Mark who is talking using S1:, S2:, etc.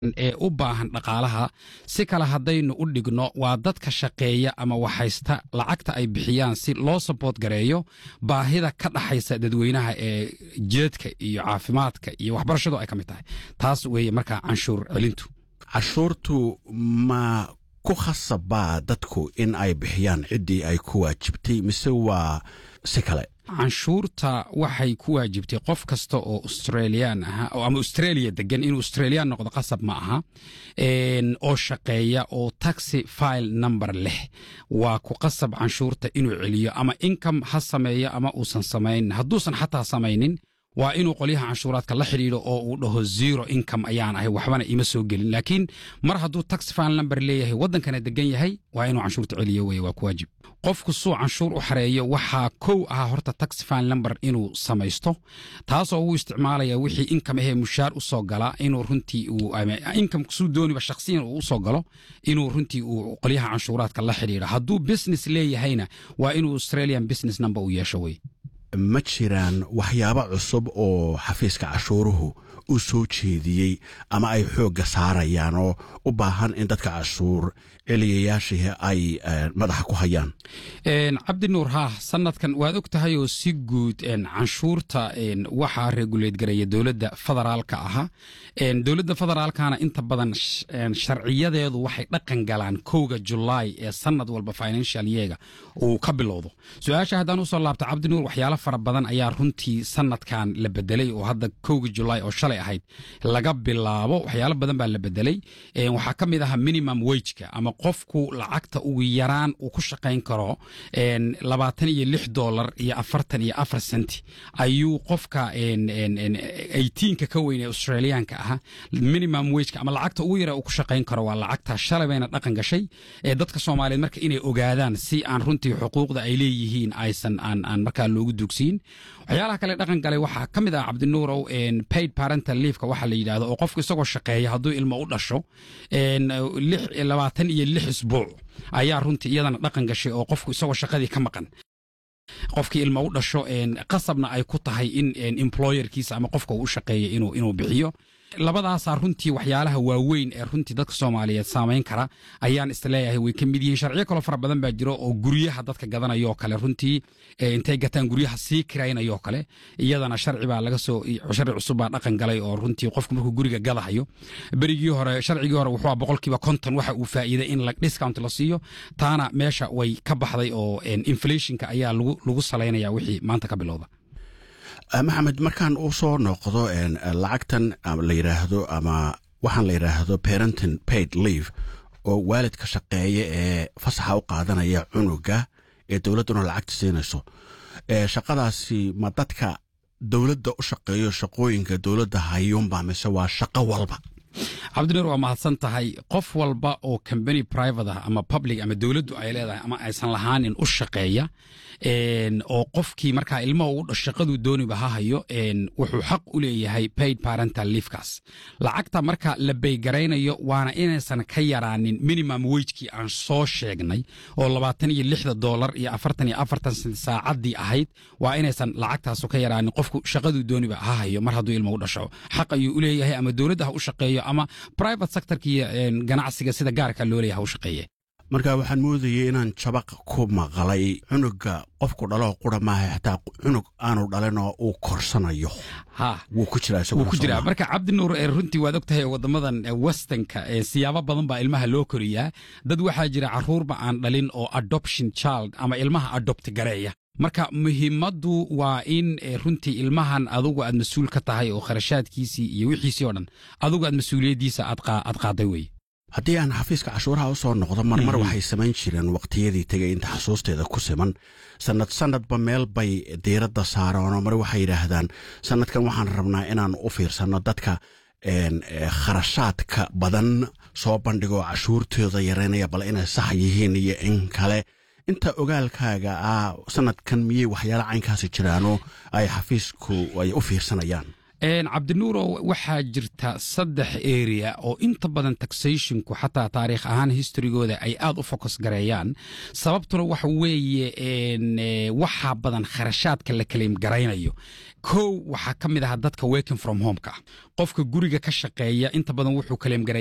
S1: ee u baahan dhaqaalaha si kale haddaynu u dhigno waa dadka shaqeeya ama waxhaysta lacagta ay bixiyaan si loo saboot gareeyo baahida ka dhaxaysa dadweynaha ee jeedka iyo caafimaadka iyo waxbarashadu ay ka mid tahay taas weeye markaa canshuur celintu
S2: cashuurtu ma ku khasabaa dadku in ay bixiyaan ciddii ay ku waajibtay mise waa si kale
S1: canshuurta waxay ku waajibtay qof kasta oo australian aha ama australia degan inuu australian noqdo qasab ma aha oo shaqeeya oo taxi file number leh waa ku qasab canshuurta inuu celiyo ama income ha sameeyo ama uusan samayn hadduusan xataa samaynin waa inuu qolyaha canshuuraadka la xidhiidho oo uu dhaho zero income ayaan ahay waxbana ima soo gelin laakiin mar hadduu tax file number leeyahay waddankana degan yahay waa inuu canshuurta celiyo weye waa ku waajib qofku suu canshuur u xareeyo waxaa kow ahaa horta tax file number inuu samaysto taasoo uu isticmaalaya wixii income ahee mushaar u soo gala inuu runtii uu income suu dooniba shakhsiyan uu usoo galo inuu runtii uu qolyaha canshuuraadka la xidhiidho hadduu business leeyahayna waa inuu australian business number uu yeesho weye
S2: ma jiraan waxyaabo cusub oo xafiiska cashuuruhu u soo jeediyey ama ay xoogga saarayaan oo u baahan in dadka cashuur celiyayaashii ay madaxa ku hayaan
S1: cabdi nuur haah sanadkan waad og tahay oo si guud canshuurta waxaa reguleed garaya dowladda federaalka ahaa dowladda federaalkana inta badan sharciyadeedu waxay dhaqan galaan kowga julaay ee sanad walba financial yeega uu ka bilowdo su-aasha haddaan usoo laabta cabdi nuur waxyaalo fara badan ayaa runtii sanadkan la bedelay oo hadda kowga julaay oo shalay ahayd laga bilaabo waxyaalo badan baa la bedelay waxaa ka mid ahaa minimum wageka ama qofku lacagta ugu yaraan uu ku shaqayn karo labaatan iyo lix dolar iyo afartan iyo afar senti ayuu qofka eighteenka ka weyn ee australiyaanka ahaa minimum wageka ama lacagta ugu yara uu ku shaqayn karo waa lacagta shalay bayna dhaqan gashay ee dadka soomaaliyeed marka inay ogaadaan si aan runtii xuquuqda ay leeyihiin aysan aan aan markaa loogu dugsiin waxyaalaha kale dhaqan galay waxaa ka mid ah cabdinuurow paid parental leafka waxaa la yidhahdo oo qofku isagoo shaqeeya hadduu ilmo u dhasho labaatan iyo lix isbuuc ayaa runtii iyadana dhaqan gashay oo qofku isagoo shaqadii ka maqan qofkii ilmo u dhasho qasabna ay ku tahay in employerkiisa ama qofka uu u shaqeeya inuu inuu bixiyo labadaasaa runtii waxyaalaha waaweyn ee runtii dadka soomaaliyeed saamayn kara ayaan isleeyahay way ka mid yihiin sharciyo kaloo fara badan baa jiro oo guryaha dadka gadanayoo kale runtii intay gataan guryaha sii kiraynayoo kale iyadana sharci baa laga soo sharci cusub baa dhaqan galay oo runtii qofku markuu guriga gadahayo berigii hore sharcigii hore wuxuu boqolkiiba konton waxa uu faa'iiday in discount la siiyo taana meesha way ka baxday oo inflationka ayaa lagu salaynaya wixii maanta ka bilowda
S2: maxamed markaan u soo noqdo lacagtan la yidhaahdo ama waxaan la yidhaahdo parenting paid leave oo waalidka shaqeeya ee fasaxa u qaadanaya cunuga ee dowladduna lacagta siinayso shaqadaasi ma dadka dowladda u shaqeeyo shaqooyinka dowladda hayuunba mise waa shaqo walba
S1: cabdinuur waa mahadsan tahay qof walba oo combany private ah ama public ama dowladdu ay leedahay ama aysan lahaanin u shaqeeya oo qofkii markaa ilmaha shaqaduu dooniba ha hayo wuxuu xaq u leeyahay paid parental leafkaas lacagta marka la baygaraynayo waana inaysan ka yaraanin minimum wagekii aan soo sheegnay oo labaatan iyo lixda dolar iyo afartan iyo afartan sent saacaddii ahayd waa inaysan lacagtaasu ka yaraanin qofku shaqaduu dooniba ha hayo mar hadduu ilma u dhasho xaq ayuu u leeyahay ama dowladda ha u shaqeeyo ama private sectorkii ganacsiga sida gaarka loo leeyahay ha u shaqeeye
S2: marka waxaan moodayay inaan jabaq ku maqlay cunuga qofku dhaloo qura maaha xataa cunug aanu dhalinoo uu korsanayo wuu ku
S1: wuu ku jiraa marka cabdinuur runtii waad og tahay wadamadan westernka siyaabo badan baa ilmaha loo koriyaa dad waxaa jira caruurba aan dhalin oo adoption child ama ilmaha adopt gareeya marka muhiimaddu waa in runtii ilmahan adugu aad mas-uul ka tahay oo kharashaadkiisii iyo wixiisii oo dhan adugu aad mas-uuliyaddiisa aad qaaday weye
S2: haddii aan xafiiska cashuuraha u soo noqdo marmar waxay samayn jireen waqtiyadii tegay inta xusuusteeda ku siman sanad sanadba meel bay diiradda saareenoo mar waxay yidhaahdaan sanadkan waxaan rabnaa inaan u fiirsanno dadka kharashaadka badan soo bandhigoo cashuurtooda yareynaya bal inay sax yihiin iyo in kale inta ogaalkaaga ah sanadkan miyey waxyaala caynkaasi jiraanoo ay xafiisku ay u fiirsanayaan
S1: cabdinuuro waxaa jirta saddex area oo inta badan taxationku xataa taariikh ahaan historygooda ay aad u focus gareeyaan sababtuna waxa weeye waxaa badan kharashaadka la kaleym garaynayo kow waxaa ka mid aha dadka working from homeka qofka guriga ka shaqeeya inta badan wuxuu kaleem gareeya